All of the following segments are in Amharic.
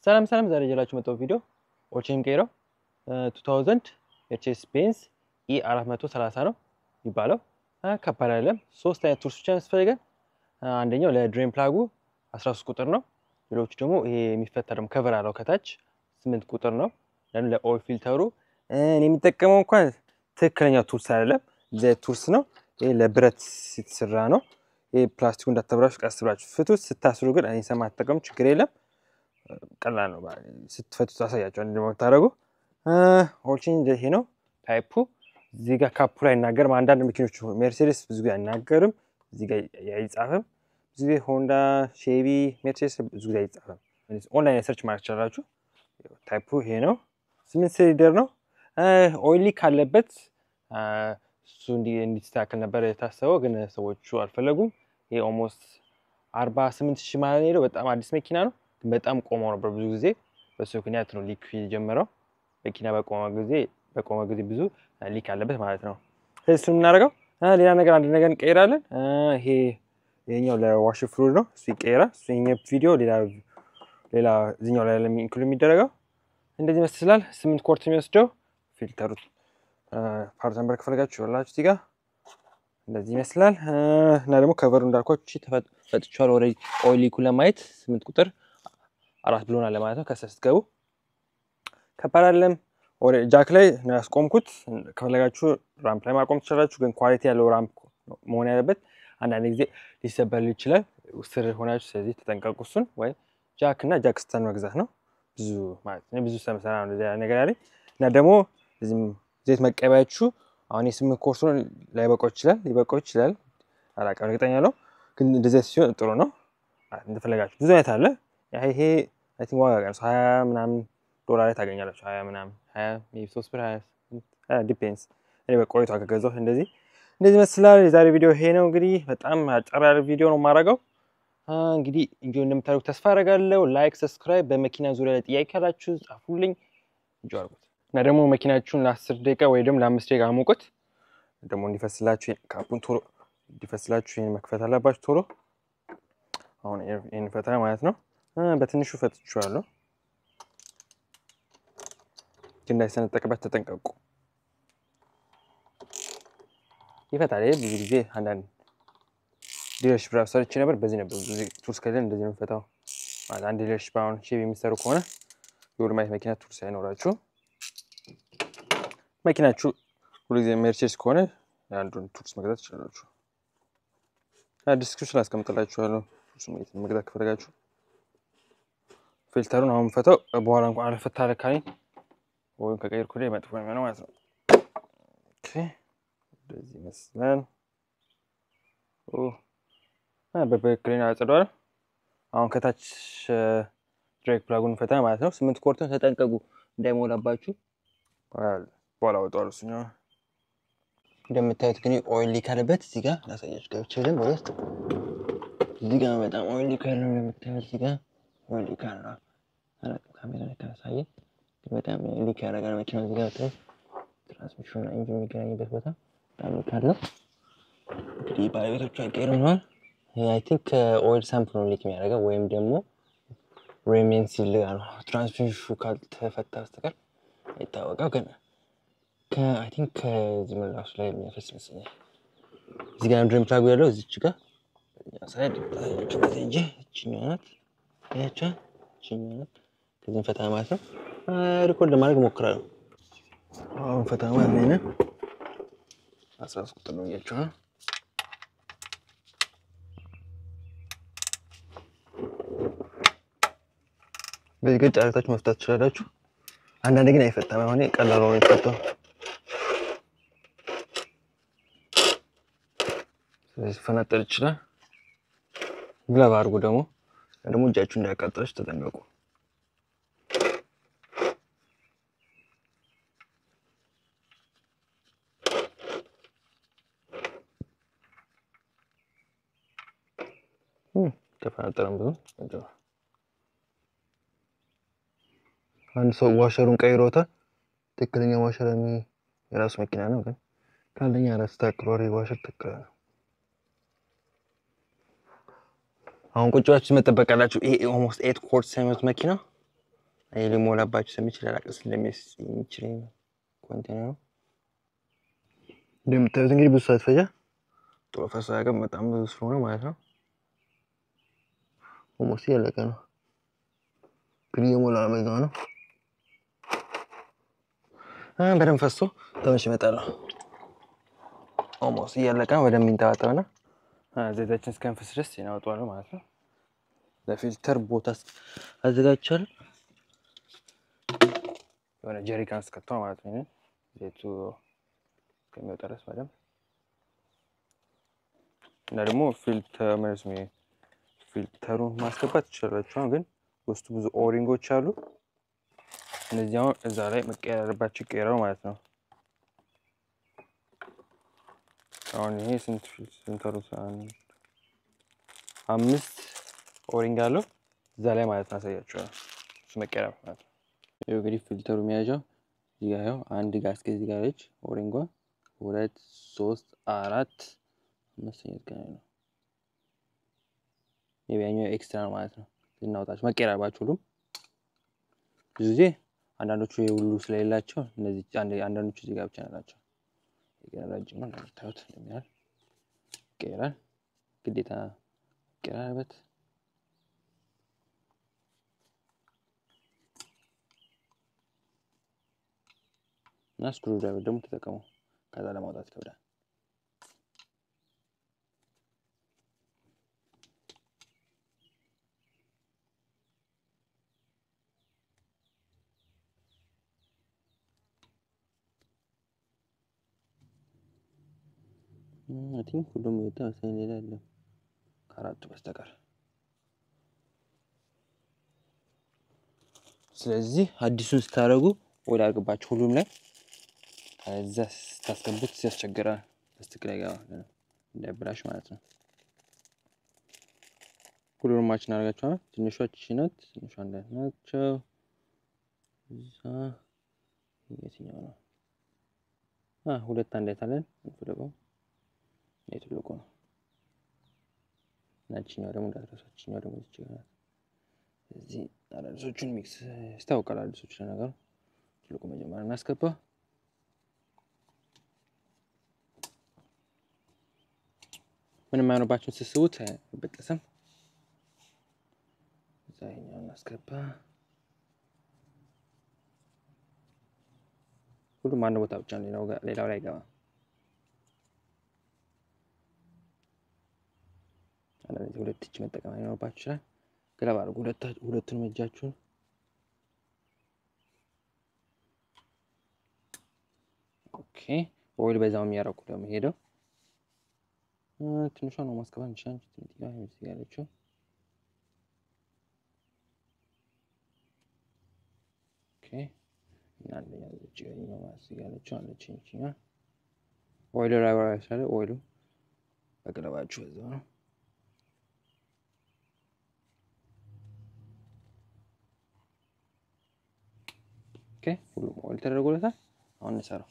ሰላም ሰላም፣ ዛሬ ይዤላችሁ መጣሁ ቪዲዮ ኦቼን ቀይረው 2000 ኤችኤስ ቤንዝ ኢ 430 ነው የሚባለው። ከባድ አይደለም። ሶስት አይነት ቱልስ ብቻ ያስፈልገን። አንደኛው ለድሬን ፕላጉ 13 ቁጥር ነው። ሌሎቹ ደግሞ ይሄ የሚፈታ ደግሞ ከቨር አለው ከታች 8 ቁጥር ነው። ለኦይል ፊልተሩ እኔ የሚጠቀመው እንኳን ትክክለኛ ቱልስ አይደለም፣ እዚያ ቱልስ ነው። ይሄ ለብረት የተሰራ ነው። ይሄ ፕላስቲኩ እንዳተብራችሁ ቀስ ብላችሁ ፍቱት። ስታስሩ ግን እኔ ሰማ ተጠቀሙ፣ ችግር የለም። ቀላል ነው። ስትፈቱት አሳያቸው እንደምታደርጉ። ኦልቺን ይሄ ነው ታይፑ። እዚህ ጋር ካፑ ላይ አይናገርም። አንዳንድ መኪኖች ሜርሴዴስ ብዙ ጊዜ አይናገርም፣ እዚህ ጋር አይጻፍም። ብዙ ጊዜ ሆንዳ፣ ሼቪ፣ ሜርሴዴስ ብዙ ጊዜ አይጻፍም። ኦንላይን ሰርች ማለት ትችላላችሁ። ታይፑ ይሄ ነው። ስምንት ሲሊንደር ነው። ኦይሊ ካለበት እሱ እንዲስተካከል ነበር የታሰበው፣ ግን ሰዎቹ አልፈለጉም። ይሄ ኦልሞስት አርባ ስምንት ሺህ ማለት ሄደው በጣም አዲስ መኪና ነው፣ ግን በጣም ቆመው ነበር ብዙ ጊዜ። በሱ ምክንያት ነው ሊክ የጀመረው። መኪና በቆመ ጊዜ በቆመ ጊዜ ብዙ ሊክ አለበት ማለት ነው። ስለዚህ እሱን የምናደርገው ሌላ ነገር አንድ ነገር እንቀይራለን። ይሄ ይሄኛው ለዋሽ ፍሉድ ነው፣ እሱ ይቀይራል። እሱ ቪዲዮ ሌላ ሌላ እዚኛው ላይ ኢንክሉድ የሚደረገው እንደዚህ ይመስላል። ስምንት ኮርት የሚወስደው ፊልተሩ ፓርት ነምበር ከፈለጋችሁ ይኸውላችሁ እዚህ ጋር እንደዚህ ይመስላል። እና ደግሞ ከቨሩ እንዳልኳችሁ ፈጥቼዋለሁ። ወደ ኦይሊኩ ለማየት ስምንት ቁጥር አራት ብሎናል ለማለት ነው። ከስር ስትገቡ ከባድ አይደለም። ወደ ጃክ ላይ ነው ያስቆምኩት። ከፈለጋችሁ ራምፕ ላይ ማቆም ትችላላችሁ፣ ግን ኳሊቲ ያለው ራምፕ መሆን ያለበት። አንዳንድ ጊዜ ሊሰበር ይችላል ስር ሆናችሁ፣ ስለዚህ ተጠንቀቁ። እሱን ወይ ጃክ እና ጃክ ስተን መግዛት ነው። ብዙ ማለት ነው ብዙ ሰምሰና ነው ነገር ያለኝ እና ደግሞ እዚህም ዘይት መቀበያችሁ አሁን የስምንት ኮርሱ ላይበቃው ይችላል ሊበቃው ይችላል አላውቅም፣ እርግጠኛ ነው ግን እንደዚህ ሲሆን ጥሩ ነው። እንደፈለጋችሁ ብዙ አይነት አለ። ይሄ አይ ቲንክ ዋጋ ቀንሶ ሀያ ምናምን ዶላር ላይ ታገኛላችሁ። ሀያ ምናምን ሀያ ሶስት ብር ሀያ ዲፔንስ። እኔ በቆይቷ ከገዛሁት እንደዚህ እንደዚህ ይመስላል። የዛሬ ቪዲዮ ይሄ ነው እንግዲህ በጣም አጠር ያለ ቪዲዮ ነው የማደርገው። እንግዲህ እንጆ እንደምታደርጉት ተስፋ አደርጋለሁ። ላይክ፣ ሰብስክራይብ፣ በመኪና ዙሪያ ላይ ጥያቄ ካላችሁ ጻፉልኝ። እንጆ አድርጉት እና ደግሞ መኪናችሁን ለአስር ደቂቃ ወይ ደግሞ ለአምስት ደቂቃ አሙቁት። ደግሞ እንዲፈስላችሁ ካፑን ቶሎ እንዲፈስላችሁ ይህን መክፈት አለባችሁ ቶሎ። አሁን ይህን ፈታ ማለት ነው። በትንሹ ፈትቼዋለሁ፣ ግን እንዳይሰነጠቅበት ተጠንቀቁ። ይፈታል። ይሄ ብዙ ጊዜ አንዳንድ ዲለርሽፕ ራሱ ሰርቼ ነበር። በዚህ ነበር ብዙ ጊዜ ቱልስ ከሌለ እንደዚህ ነው የምፈታው። ማለት አንድ ዲለርሽፕ አሁን ሼቭ የሚሰሩ ከሆነ የወልማየት መኪና ቱልስ አይኖራችሁ መኪናችሁ ሁሉ ጊዜ ሜርሴድስ ከሆነ የአንዱን ቱልስ መግዛት ትችላላችሁ። ዲስክሪፕሽን አስቀምጥላችኋለሁ ቱልስ መግዛት ከፈለጋችሁ። ፊልተሩን አሁን ፈተው በኋላ እንኳን አልፈታ ለካኝ ወይም ከቀይርኩ ላይ መጥፎ የሚሆነው ማለት ነው። እንደዚህ ይመስላል። በበክሌን አጽዷል። አሁን ከታች ድሬክ ፕላጉን ፈታ ማለት ነው። ስምንት ኮርትን ተጠንቀቁ እንዳይሞላባችሁ። በኋላ ወጣዋል እሱኛው እንደምታዩት ግን ኦይል ሊክ አለበት። እዚህ ጋር ላሳያችሁ ገብቼ ደግሞ ውስጥ እዚህ ጋር በጣም ኦይል ሊክ አለው። እንደምታዩት እዚህ ጋር ኦይል ሊክ አለው። አላውቅም ካሜራ ላይ ካሳየ በጣም ሊክ ያደርጋል መኪናው። እዚህ ጋር ብታዩት ትራንስሚሽን እና ኢንጂን የሚገናኝበት ቦታ በጣም ሊክ አለው። እንግዲህ ባለቤቶቹ አይቀይሩነዋል። አይ ቲንክ ከኦይል ሳምፕል ነው ሊክ የሚያደርገው ወይም ደግሞ ሬሜን ሲል ነው ትራንስሚሽኑ ካልተፈታ በስተቀር አይታወቀው ግን አይ ቲንክ ከዚህ ምላሱ ላይ የሚያፈስ ይመስለኛል። እዚህ ጋር ድሬን ፕላጉ ያለው እዚች ጋር ሳይድ ታያቸው እንጂ እችኛዋ ናት ያቻ እችኛዋ ናት። ከዚህም ፈታ ማለት ነው። ሪኮርድ ለማድረግ ሞክራለሁ። አሁን ፈታ ማለት ነው። አስራ ሶስት ቁጥር ነው እያቸው ነው። በዚህ ገጭ አርግታችሁ መፍታት ትችላላችሁ። አንዳንድ ግን አይፈታም። አሁን ቀላል ሆኖ ይፈታው። ስለዚህ ፈናጠል ይችላል። ግላብ አድርጉ። ደግሞ ደግሞ እጃችሁ እንዳያቃጥላችሁ ተጠንቀቁ። ተፈናጠረም ብዙ አንድ ሰው ዋሸሩን ቀይሮታል። ትክክለኛ ዋሸር የራሱ መኪና ነው፣ ግን ካለኛ ራስ ታክሏሪ ዋሸር ትክክል ነው። አሁን ቁጭ ብላችሁ መጠበቅ አላችሁ። ይሄ ኦልሞስት ኤት ኮርስ የሚሆኑት መኪና ይህ ሊሞላባችሁ ስለሚችል ላቀስ እንደሚችል ኮንቴነሩ እንደምታዩት እንግዲህ ብዙ ሰዓት ፈጃ ጥሩ ፈሳ ያቀም በጣም ብዙ ስለሆነ ማለት ነው። ኦልሞስት እያለቀ ነው፣ ግን እየሞላ በዛ ነው። በደንብ ፈሶ ተመሽ ይመጣል። ኦልሞስት እያለቀ ነው። በደንብ ይንጠባጠብና ዘይታችን እስከንፍስ ድረስ እናወጣዋለን ማለት ነው። ለፊልተር ቦታ አዘጋጅቻለሁ። የሆነ ጀሪካን እስከቷ ማለት ነው። ዘይቱ እስከሚወጣ ድረስ በደንብ እና ደግሞ ፊልተር ማለት ነው። ፊልተሩን ማስገባት ትችላላችሁ፣ ግን ውስጡ ብዙ ኦሪንጎች አሉ። እነዚህ አሁን እዛ ላይ መቀየር ያለባቸው ይቀየራሉ ማለት ነው። አሁን ይሄ ስንት ፊልተሩ አምስት ኦሪንግ አለው እዛ ላይ ማለት ነው። አሳያችኋለሁ እሱ መቀየር ማለት ነው። ይኸው እንግዲህ ፊልተሩ የሚያዣው እዚህ ጋር ይኸው አንድ ጋስኬ እዚህ ጋር አለች ኦሪንጓ፣ ሁለት ሶስት አራት አምስተኛ ገና ነው። የቢያኛው ኤክስትራ ነው ማለት ነው። ልናወጣቸው መቀየር አለባቸው ሁሉም ብዙ ጊዜ አንዳንዶቹ የሁሉ ስለሌላቸው እነዚህ አንዳንዶቹ እዚህ ጋር ብቻ ናቸው። ረጅም ነው እንደምታዩት እንደሚያል ይቀየራል። ግዴታ መቀየር አለበት። እና ስክሩ ድራይቨር ደግሞ ተጠቀሙ። ከዛ ለማውጣት ይከብዳል። አይ ቲንክ ሁሉም የወጣ መሰለኝ። ሌላ የለም ከአራቱ በስተቀር። ስለዚህ አዲሱን ስታደርጉ ወደ አርግባችሁ ሁሉም ላይ ከዛ ስታስገቡት ያስቸግራል። በስትክክል አይገባም እንዳይበላሽ ማለት ነው። ሁሉንም ማችን አድርጋችኋል። ትንሿ ቺ ናት፣ ትንሿ እንዳት ናቸው። እዛ የትኛው ነው? ሁለት አንዳይት አለን እንፈልገው የትልቁ ነው። ናችኛው ደግሞ እንዳትረሷት፣ ችኛው ደግሞ ይችላል። እዚህ አዳዲሶቹን ሚክስ ይታወቃል። አዲሶቹ ለነገሩ ትልቁ መጀመሪያ እናስገባ። ምንም አይሆንባችሁን ስስቡት አይበጠስም። እዛ ይኸኛው እናስገባ። ሁሉም አንድ ቦታ ብቻ ነው፣ ሌላው ላይ አይገባም። አንዳንድ ሁለት እጅ መጠቀም አይኖርባችሁ ይችላል። ገለባ አድርጉ ሁለቱንም እጃችሁን። ኦኬ ኦይል በዛው የሚያረቁ ደግሞ ሄደው ትንሿ ነው ማስገባት እንችላለን። ትንጥያ እዚህ ያለችው ኦኬ እና አንደኛ እዚህ ጋር ነው እዚህ ያለችው አለች እንችኛ ኦይሉ ላይ ወራ ያሳለ ኦይሉ በገለባችሁ በዛው ነው ሁሉም ኦይል ተደርጎለታል። አሁን እንሰራው።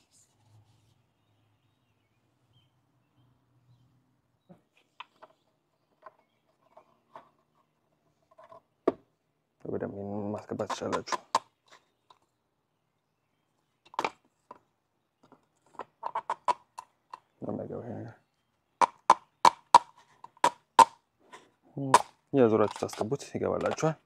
በደንብ ማስገባት ትችላላችሁ። የዞራችሁ ታስገቡት ይገባላችኋል።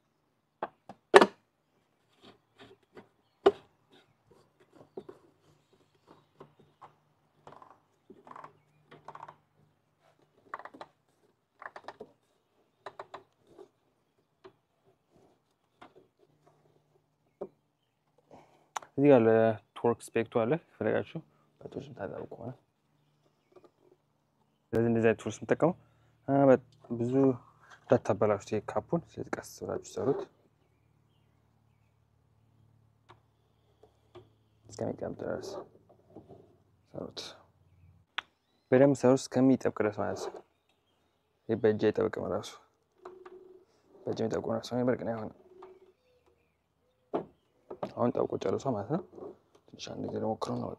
እዚህ ጋር ለቶርክ ስፔክቱ አለ ፈለጋችሁ በቶርስ ታጠሩ ከሆነ ስለዚህ እንደዚህ አይነት ቶርስ የምጠቀመው ብዙ እንዳታበላሹት ካፑን። ስለዚህ ቀስ ብላችሁ ሰሩት እስከሚቀምጥ ድረስ ሰሩት። በደንብ ሰሩት እስከሚጠብቅ ድረስ ማለት ነው። ይህ በእጅ አይጠብቅም ራሱ በእጅ የሚጠብቁ ራሱ በርቅ ነው አይሆንም። አሁን ጠብቆ ጨርሷ ማለት ነው። ትንሽ አንድ ጊዜ ሞክረው ነው በቃ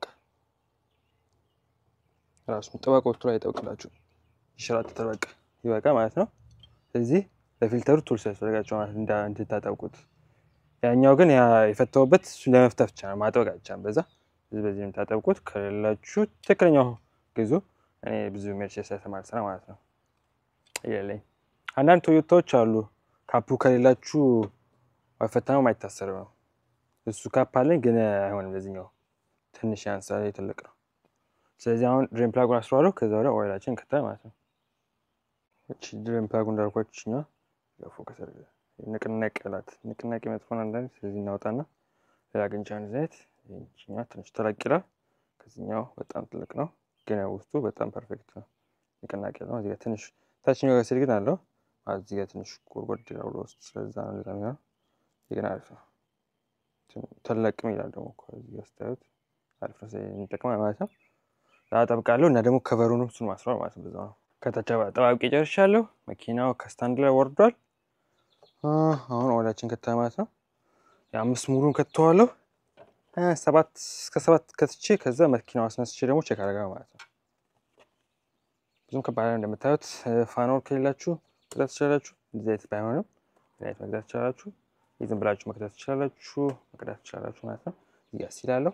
ራሱ ጠባቆቹ ላይ ይጠብቅላችሁ ይሸራተታል። በቃ ይበቃ ማለት ነው። ስለዚህ ለፊልተሩ ቱልስ ያስፈልጋቸው ማለት እንድታጠብቁት ያኛው ግን የፈተውበት እሱን ለመፍታት ብቻ ነው፣ ማጥበቅ አይቻልም። በዛ በዚህ የምታጠብቁት ከሌላችሁ ትክክለኛው ግዙ። እኔ ብዙ ሜርሴስ የተማር ስራ ማለት ነው የለኝ። አንዳንድ ቶዮታዎች አሉ ካፑ ከሌላችሁ ፈተናው ማይታሰር ነው። እሱ ካፕ አለኝ ግን አይሆንም። ለዚህኛው ትንሽ ያንሳል፣ ትልቅ ነው። ስለዚህ አሁን ድሬን ፕላጉን አስረዋለሁ። ከዛ ወዲያ ኦይላችን እንከታል ማለት ነው። እቺ ድሬን ፕላጉ እንዳልኳችሁ እኛ ፎከስ ንቅናቄ ላት ንቅናቄ መጥፎን አንዳንድ ስለዚህ እናወጣና ሌላ ግንቻን ዘይት ይችኛው ትንሽ ተለቅ ይላል። ከዚህኛው በጣም ትልቅ ነው፣ ግን ውስጡ በጣም ፐርፌክት ነው። ንቅናቄ ነው። እዚጋ ትንሽ ታችኛው ጋር ሲል ግን አለው እዚህ ጋር ትንሽ ጎድጎድ ይላል ውስጥ። ስለዛ ነው እንደዛ የሚሆነው። ግን አሪፍ ነው። ተለቅም ይላል ደግሞ እዚህ ጋር ስታዩት አሪፍ ነው። እንጠቅማል ማለት ነው። አጠብቃለሁ እና ደግሞ ከቨሩንም እሱን ማስሯል ማለት ነው። በዛ ነው። ከታች ጠባብቄ ጨርሻለሁ። መኪናው ከስታንድ ላይ ወርዷል። አሁን ኦይላችን ከታ ማለት ነው። የአምስት ሙሉን ከተዋለሁ ሰባት እስከ ሰባት ከትቼ ከዛ መኪናው አስነስቼ ደግሞ ቼክ አደረጋ ማለት ነው። ብዙም ከባድ እንደምታዩት ፋኖር ከሌላችሁ መግዛት ትችላላችሁ። እንደዚህ አይነት ባይሆንም አይነት መግዛት ትችላላችሁ። ዝም ብላችሁ መክተት ትችላላችሁ፣ መቅዳት ትችላላችሁ ማለት ነው። እያስ ይላለሁ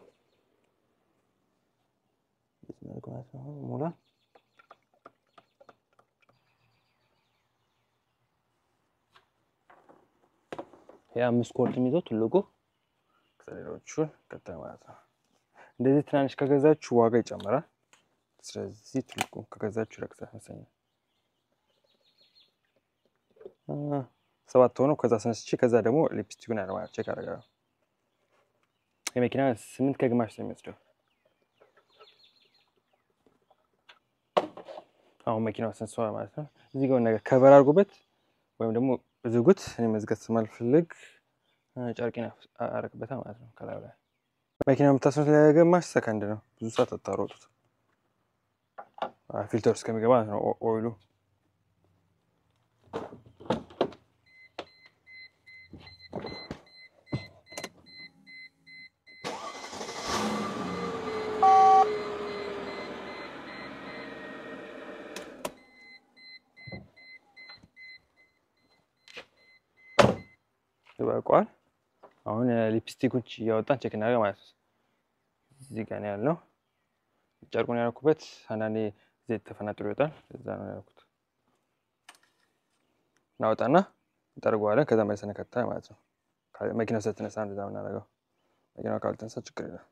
ሙላ የአምስት ኮርት የሚይዘው ትልቁ ከሌሎቹን ቀጣ ማለት ነው። እንደዚህ ትናንሽ ከገዛችሁ ዋጋ ይጨምራል። ስለዚህ ትልቁ ከገዛችሁ ይረክሳል መሰለኝ። ሰባት ሆኖ ከዛ ስነስቼ ከዛ ደግሞ ሊፕስቲኩን ያለ ማለት ቼክ አደርጋለሁ። የመኪና ስምንት ከግማሽ ነው የሚወስደው። አሁን መኪናው አስነስተዋል ማለት ነው። እዚህ ጋር ነገር ከቨር አድርጎበት ወይም ደግሞ ዝጉት። እኔ መዝጋት ስማልፈልግ ጨርቄን አረግበታል ማለት ነው። ከላዩ ላይ መኪና የምታስነት ለግማሽ ሰከንድ ነው። ብዙ ሰዓት አታሮጡት። ፊልተር እስከሚገባ ማለት ነው ኦይሉ ይበቃዋል። አሁን ሊፕስቲኮች እያወጣን ቼክ እናደርግ ማለት ነው። እዚህ ጋር ነው ያለው። ጨርቁን ያደረኩበት አንዳንዴ ዘይት ተፈናጥሮ ይወጣል። እዛ ነው ያደረኩት። እናወጣና እንጠርገዋለን። ከዛ መልሰን ከታ ማለት ነው። መኪናው ስትነሳ እንደዛ የምናደርገው። መኪናው ካልተነሳ ችግር የለም።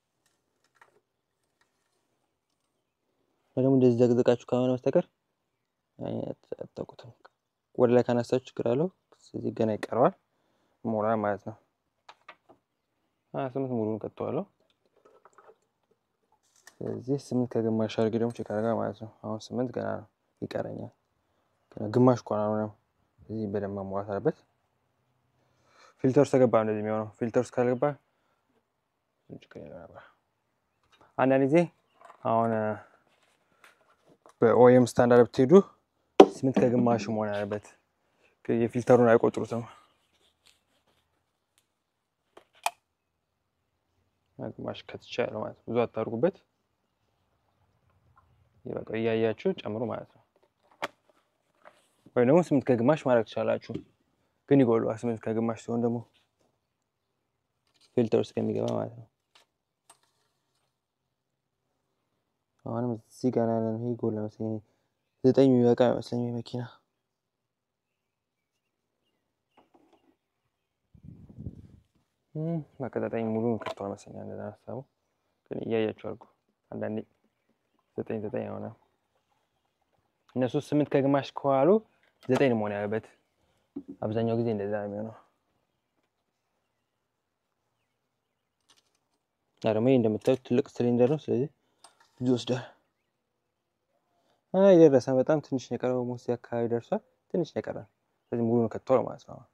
ደግሞ እንደዚህ ዘቅዘቃችሁ ከሆነ በስተቀር አታውቁትም። ወደ ላይ ካነሳችሁ ችግር አለው። ስለዚህ ገና ይቀረዋል ሞላ ማለት ነው። ሀያ ስምንት ሙሉን ቀጥተዋለሁ። ስለዚህ ስምንት ከግማሽ አድርጌ ደግሞ ቼክ አደርጋ ማለት ነው። አሁን ስምንት ገና ነው ይቀረኛል። ግማሽ እኮ ነው። ስለዚህ በደንብ መሟላት አለበት። ፊልተር ውስጥ ተገባ እንደዚህ የሚሆነው ፊልተር ውስጥ ካልገባ አንዳንድ ጊዜ አሁን በኦኤም ስታንዳርድ ብትሄዱ ስምንት ከግማሽ መሆን ያለበት የፊልተሩን አይቆጥሩትም። ግማሽ ከትቻለሁ ማለት ነው። ብዙ አታርጉበት። በቃ እያያችሁ ጨምሩ ማለት ነው። ወይም ደግሞ ስምንት ከግማሽ ማድረግ ትችላላችሁ፣ ግን ይጎሏል። ስምንት ከግማሽ ሲሆን ደግሞ ፊልተር ውስጥ ከሚገባ ማለት ነው። አሁንም እዚህ ጋር ያለ ነው። ይሄ ጎል መሰለኝ ዘጠኝ የሚበቃ አይመስለኝም የመኪና ማቀጣጣኝ ሙሉ ከፍተዋል መሰለኝ። እንደዛ ሀሳቡ ግን እያያችሁ አድርጉ። አንዳንዴ ዘጠኝ ዘጠኝ የሆነ እነሱ ስምንት ከግማሽ ከዋሉ ዘጠኝ መሆን ያለበት አብዛኛው ጊዜ እንደዛ ነው የሚሆነው። ደግሞ ይህ እንደምታዩት ትልቅ ሲሊንደር ነው። ስለዚህ ብዙ ይወስዳል። የደረሰ በጣም ትንሽ ነው የቀረው። ሙሴ አካባቢ ደርሷል። ትንሽ ነው የቀረ። ስለዚህ ሙሉ ነው ከተዋል ማለት ነው።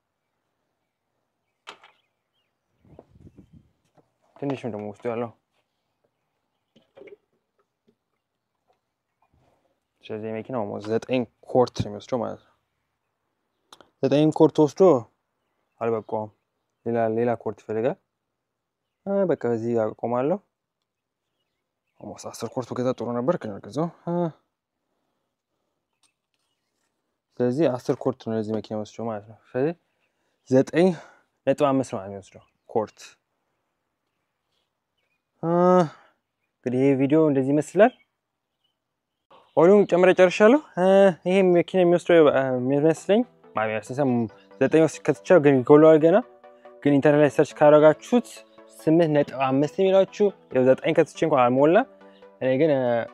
ትንሽ ነው ደግሞ ውስጡ ያለው። ስለዚህ የመኪናው ዘጠኝ ኮርት ነው የሚወስደው ማለት ነው። ዘጠኝ ኮርት ወስዶ አልበቃውም። ሌላ ሌላ ኮርት ይፈልጋል። በቃ በዚህ አቆማለሁ። ኦልሞስት አስር ኮርት በገዛ ጥሩ ነበር ግን አልገዛው። ስለዚህ አስር ኮርት ነው ለዚህ መኪና ወስዶ ማለት ነው። ስለዚህ ዘጠኝ ነጥብ አምስት ነው የሚወስደው ኮርት። እንግዲህ ይህ ቪዲዮ እንደዚህ ይመስላል። ኦዲዮን ጨምረ ጨርሻለሁ። ይሄ መኪና የሚወስደው የሚመስለኝ ዘጠኝ ውስጥ ከትቻው ግን ጎለዋል ገና ግን ኢንተርኔት ላይ ሰርች ካደረጋችሁት ስምንት ነጥብ አምስት የሚላችሁ ዘጠኝ ከትቼ እንኳን አልሞላ። እኔ ግን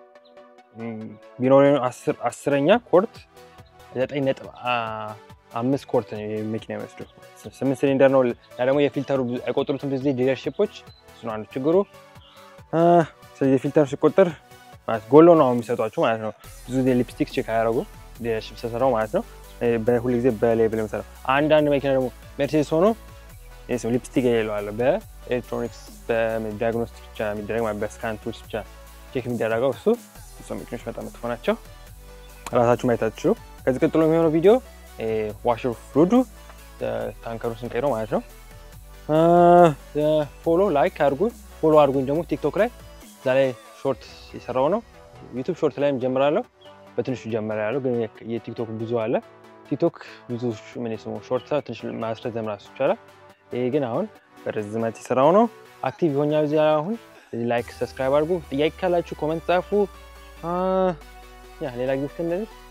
ቢኖር አስረኛ ኮርት ዘጠኝ ነጥብ አምስት ኮርት ነው መኪና የሚወስደው። ስምንት ሲሊንደር ነው። ደግሞ የፊልተሩ አይቆጥሩትም ብዙ ጊዜ ዲለርሺፖች፣ እሱ ነው አንዱ ችግሩ። ስለዚህ የፊልተሩ ሲቆጠር ማለት ጎሎ ነው የሚሰጧችሁ ማለት ነው። ብዙ ጊዜ ሊፕስቲክ ቼክ አያደርጉ ዲለርሺፕ ተሰራው ማለት ነው። በሁሉ ጊዜ በሌብል የምሰራው አንዳንድ መኪና ደግሞ ሜርሴዲስ ሆኖ ሊፕስቲክ የሌለው አለ። በኤሌክትሮኒክስ በዲያግኖስቲክ ብቻ የሚደረግ በስካን ቱልስ ብቻ ቼክ የሚደረገው እሱ እሱ መኪኖች በጣም መጥፎ ናቸው። ራሳችሁ ማየት አትችሉ። ከዚህ ቀጥሎ የሚሆነው ቪዲዮ ዋሽር ፍሉዱ ታንከሩ ስንቀይረው ማለት ነው። ፎሎ ላይክ አድርጉ፣ ፎሎ አድርጉኝ ደግሞ ቲክቶክ ላይ እዛ ላይ ሾርት የሰራው ነው። ዩቱብ ሾርት ላይም ጀምራለሁ። በትንሹ ጀመር ያለው ግን የቲክቶክ ብዙ አለ። ቲክቶክ ብዙ ምን ስሙ ሾርት ትንሽ ማስረዘም ራሱ ይቻላል። ይሄ ግን አሁን በርዝመት የሰራው ነው። አክቲቭ የሆኛ ጊዜ አሁን ላይክ ሰብስክራይብ አድርጉ። ጥያቄ ካላችሁ ኮመንት ጻፉ። ያ ሌላ ጊዜ እስከምንል